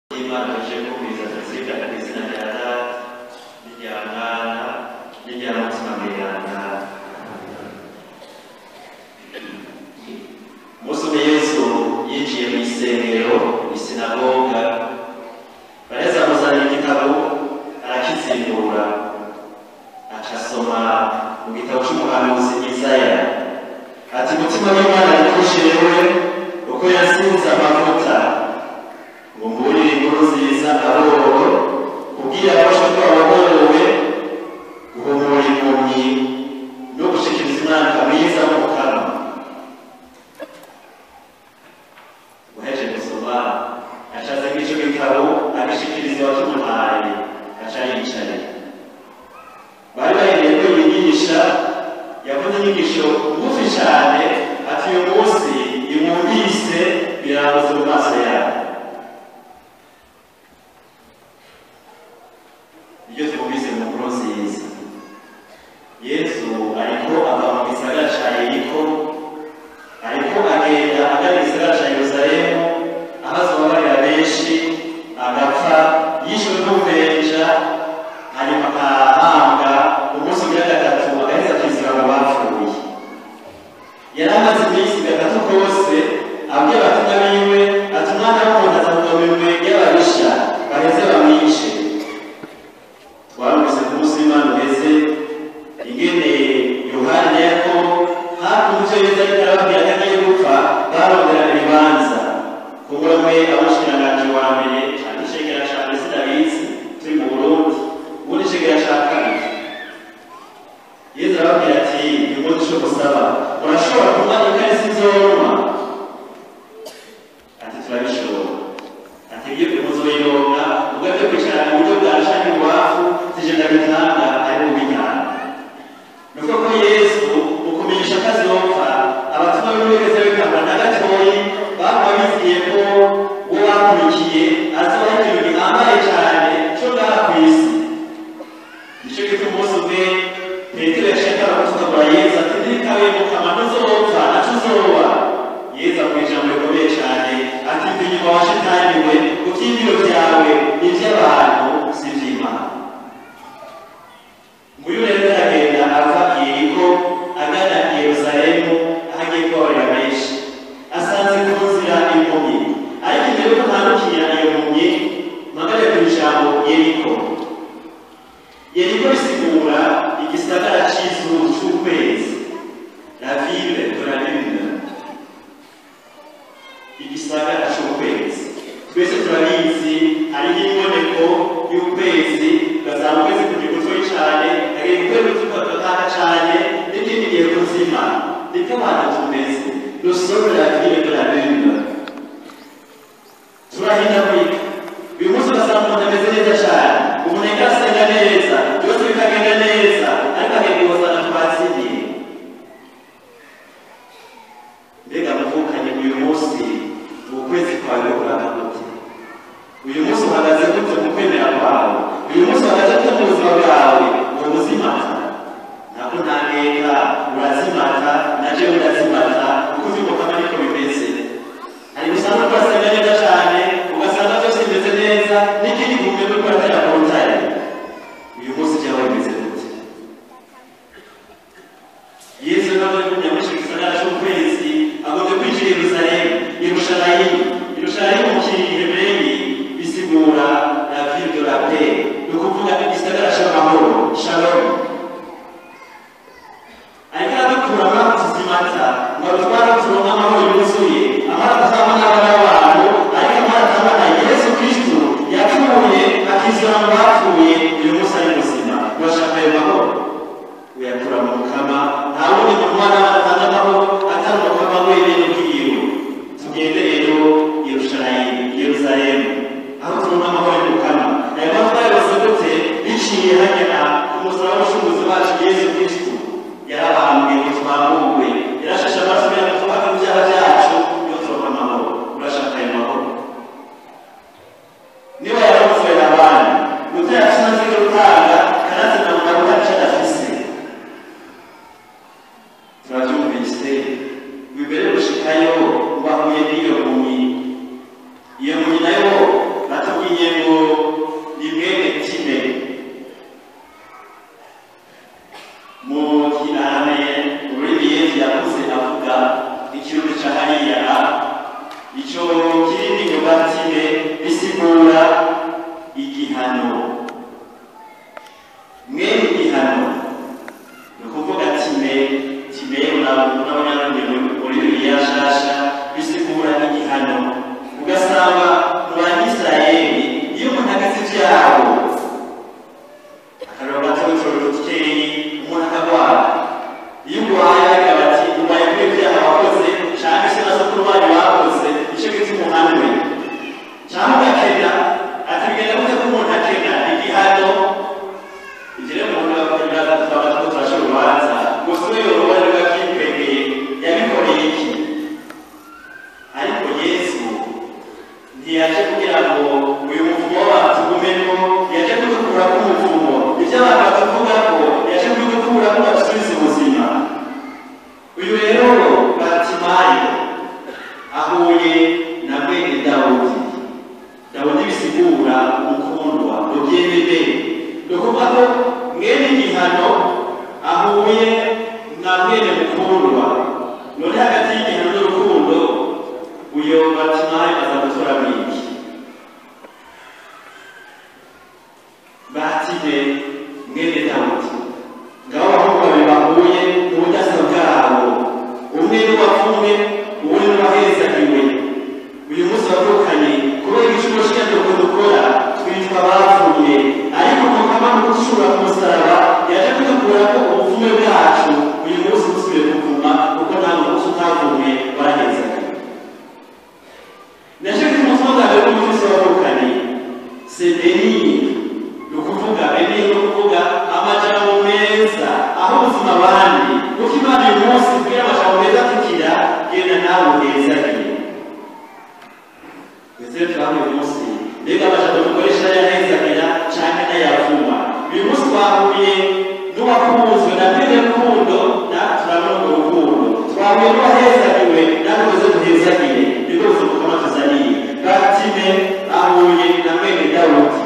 Imana ije kumviriza tuzirikana ku izina rya Data n'irya Mwana n'irya Mutima Mweranda. Umunsi umwe Yesu yinjiye mu isengero, isinagoga, baraheza amuzanira igitabo arakizindura, aca asoma mu gitabo c'umuhanuzi Isaya, ati umutima w'Imana yakushewe uko yasinze amavuta ngo mburire inkuru nziza aboro kubwira abasha ko abagorowe guhumura impumyi no gushikiriza umwaka mwiza mu kanwa uheje gusoma acaza nk'ico gitabo agishikiriza uwakimuhaye aca yicaye bari bahereye ko yigisha yakoze inyigisho ngufi cane ati uyu munsi imwumvise birangutse mu maso yawe iyo twumvise mu nkuru nziza yesu ariko ava mu gisagara ca yeriko ariko agenda agana igisagara ca yerusalemu aho azobabarira benshi agapfa yishwe n'ububenja hanyuma akahambwa umunsi ugira gatatu agaheza akizira mu bapfuye yari amaze iminsi gatatu kose abwira abatumwa biwe ati umwana w'umuntu aza mu minwe y'ababisha baheze bamwice twarumvise ku munsi w'imana uheze ingene yohana na yakobo hakurya yeza ariko arababwira ko agiye gupfa baronderana ibibanza kumbura mwe abashikiranganji wa mbere cyane icegera ca mbere sinabizi turi mu burundi ubundi icegera ca kabiri yezu arababwira ati umunsi co gusaba murashobora kunywa ikarisi nzoroma ati turabishobora ati ibyo muzoyironka ubwo byo kwicara mu buryo bwa shani iwafu tijana bitanga ari mu bitanga ni uko ko yesu mu kumenyesha ko azopfa abatuma b'uwegeze bikamba na gatoyi baba biziye ko uwo bakurikiye azoba ikintu gihambaye cyane cyo ngaha ku isi nicyo gituma umunsi umwe petero yashakaga gutukagura yesu ati ntirikabe mu kanwa ntuzopfa naco uzoba yesu avuga ijambo rikomeye cyane ati mva inyuma wa shitani we kuvyimviro vyawe ni ivy'abantu si ivy'imana nguyu rero aragenda ava i yeriko agana i yerusalemu aho agiye kubabarira benshi asanze ku nzira impumyi ariko imbere yuko ntandukira iyo mpumyi mpagare ku ijambo yeriko yeriko bisigura igisagara c'izuru c'ukwezi la ville de la lune igisagara c'ukwezi twese turabizi hariho imboneko y'ukwezi ugasanga ukwezi kugira gutoyi cane hagenda ukwezi kukataka cane n'ikindi gihe kuzima niko abantu tumeze nous sommes la ville de la lune turahindagurika uyu munsi ugasanga umuntu ameze neza cane umuntu ariko arasenga neza byose bikagenda neza ariko agenda ibozana twatsindiye mbega muvukanye uyu munsi ukwezi kwawe kuranga gute uyu munsi uhagaze gute mu kwemera kwawe uyu munsi uhagaze gute mu buzima bwawe mu buzimata ntabwo ntaneka urazimata naje urazimata kuko uzimukama niko bimeze hari gusanga twasenga neza cyane ugasanga byose bimeze neza n'ikindi gihumbi no kuratera ku rutare uyu munsi byawe bimeze gute yesu nawe kumenya muri icyo gisagara cy'ukwezi agomba kwinjira i yerusalemu yerushalayimu yerushalayimu mu kihebreri bisigura la ville de la paix ni ukuvuga igisagara cy'amahoro shalom ariko aradukuramo tuzimata ngo adutware turonke amahoro yuzuye amahoro atazamana n'abana bisigura umukundwa rubyemere ni ukuvuga ko mwene igihano ahuye na mwene mukundwa none hagati y'igihano n'urukundo uyo batimaye aza gutora mwiki batime mwene dawudi ngabo abahungu babiri bahuye mu budasa bwabo umwe n'uwapfumwe uwundi n'uwahezagiwe uyu munsi wavukanye kubera igicumuro cy'inyaduko dukora twitwa bapfuye ariko mukama mu gucura ku musaraba yaje kudukura ko ubupfume bwacu uyu munsi busubiye kuvuma kuko nta munsi utavumye warahezagiwe naje ku mutima bwawe w'umukozi wavukanye sedeni ni ukuvuga bene ni ukuvuga amajambo meza aho ubuzima abandi kuko imana uyu munsi kubwira amajambo meza kugira genda nawe uhezagiwe ndetse turahamwe uyu munsi mbega amajambo dukoresha yahezagira canke n'ayavuma uyu munsi twahuye n'uwakunzwe na mwene rukundo natwe turabona urwo rukundo twahuye n'uwahezagiwe natwe tuze duhezagire nibwo buzima bukama tuzaniye batime ahuye na mwene dawudi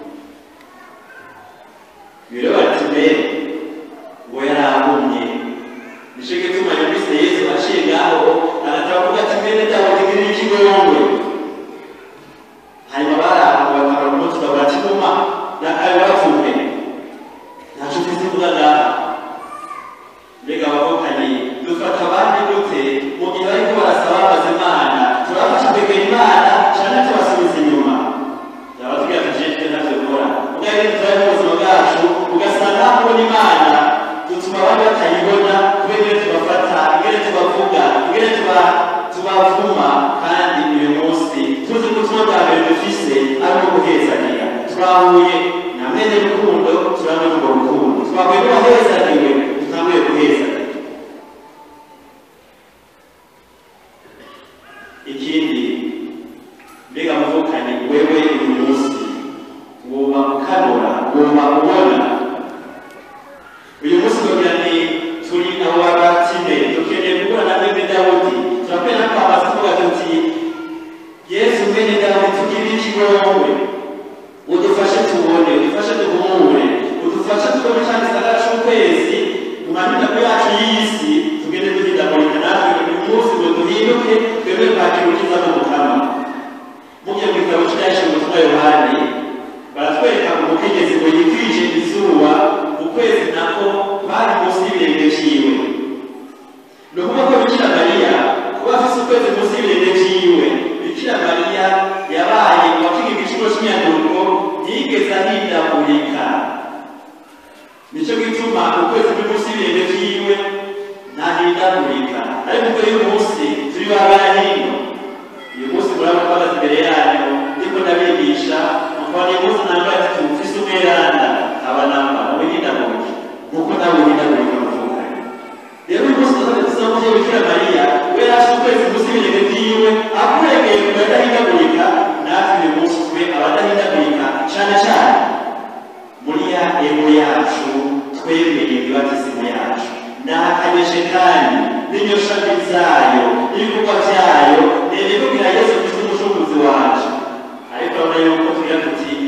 rero batime uwo yari ahumye nico gituma yumvise yesu aciye ngaho agataba kuvuga ati mwene dawudi ngirira ikigongwe hanyuma baraho bakabona umunsi bavuga ati muma nakawe bapfuye ntaco ufise uvuga ngaha mbega abavukanye dufata abandi gute mu gihe bariko barasaba babaza imana turabafasha kwegera imana canke tubasubiza inyuma yaba tugira ati jeje ntavyo dukora ubwo rero turabe mu buzima bwacu ugasanga habona imana dutuma abandi batayibona kubera ingene tubafata ingene tubavuga ingene tuba- tubavuma kandi uyu munsi tuzi ko ubutumwa bwa mbere dufise ari ubwo guhezanira twahuye na mwene rukundo turabona urwo rukundo twahuye n'uwahezagiwe tutanguye guhezanira ikindi mbega muvukanye wewe uyu munsi woba ukanura woba ubona uyu munsi kugira ni turi abo babatime dukeneye guhura na mwene dawudi turakwena kwamaza tuvuga tuti yesu mwene dawudi tugirire ikigongwe udufashe tubone udufashe duhumure udufashe tubone ca gisagara c'ukwezi mu mahinduko yacu y'isi tugende duhindagurika natwe uyu munsi ngo duhinduke twebwe kwakira ukiza mu mukama mugiye mu gitabo cyashe mu butumwa yohani baratwereka umukenyezi ngo yikwije izuba ukwezi nako bari munsi y'ibirenge vyiwe ni ukuvuga ko bikira mariya kuba afise ukwezi munsi y'ibirenge vyiwe bikira mariya yabaye uwakiga igiciro c'inyanduko ntiyigeze ahindagurika nico gituma ukwezi kuri munsi y'ibirenge vyiwe ntahindagurika ariko ubwo uyu munsi turi babana hino uyu munsi muraba twagaze imbere yanyu ndiko ndabigisha mukabona uyu munsi nambaye ati tufise umweranda abanamba mubihindagurike nkuko nawe uhindagurika muvukanye rero uyu munsi tuzaze dusaba umuvyeyi bikira mariya we yaje ukwezi munsi y'ibirenge vyiwe akuregeye kuba adahindagurika natwe uyu munsi tube abadahindagurika cane cane muri ya ego yacu twemeye ibibatisimu yacu nahakanyeshe kandi n'inyoshami zayo n'ibikorwa vyayo nene kugira yesu kristo umucunguzi wacu ariko urabona yuko tugira tuti